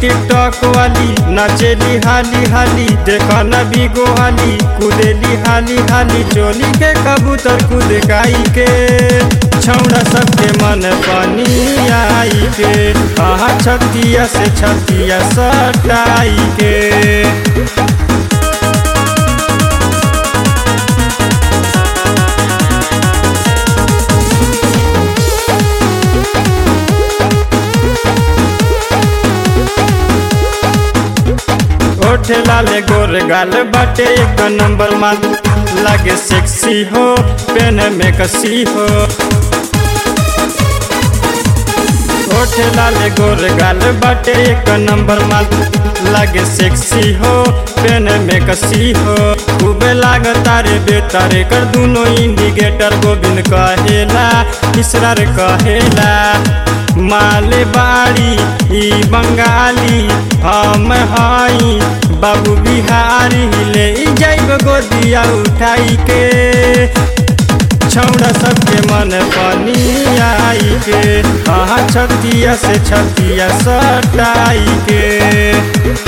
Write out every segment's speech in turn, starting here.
TikTok वाली नाचेली हाली हाली देखा न बिगो हाली कूदेली हाली हाली चोली के कबूतर कूद गाई के छौड़ा सबके मन पानी आई के आहा छतिया से छतिया सटाई के ओठे लाले गोर गाल बाटे एक नंबर माल लागे सेक्सी हो पेन में कसी हो ओठे लाले गोर गाल बाटे एक नंबर माल लागे सेक्सी हो पेन में कसी हो खूबे लागता रे बेतारे कर दूनो इंडिकेटर गोविंद कहेला इसरार कहेला माले बाड़ी ई बंगाली हम हई बाबू बिहारी ले जाइब गोदिया उठाई के छौड़ा सबके मन पानी आई के आहा छतिया से छतिया सटाई के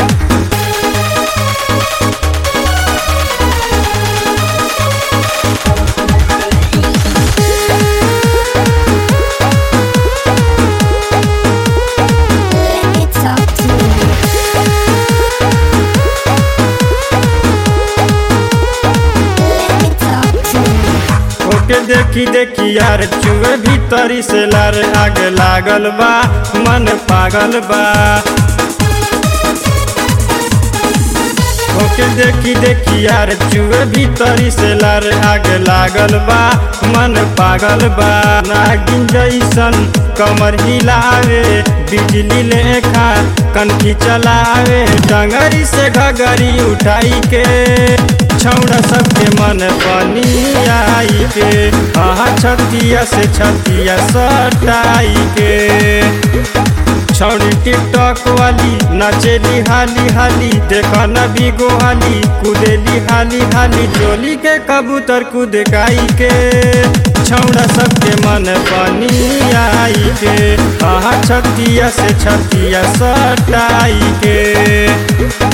Let me talk to you. Let me talk to you. ओके देखी देखी यार चुए भीतरी से लार आग लागल बा मन पागल बा ओके देखी देखी यार चुए भीतरी से लार आग लागल बा मन पागल बा नागिन जैसन कमर हिलावे बिजली लेखा कनखी चलावे डंगरी से घगरी उठाई के छौड़ा सबके मन पानी आई के आहा छतिया से छतिया सटाई के छौड़ी टिकटॉक वाली नाचेली हाली हाली देखा न बिगो हाली कूदेली हाली हाली चोली के कबूतर कूद गाई के छौड़ा सबके मन पानी आई के आहा छतिया से छतिया सटाई के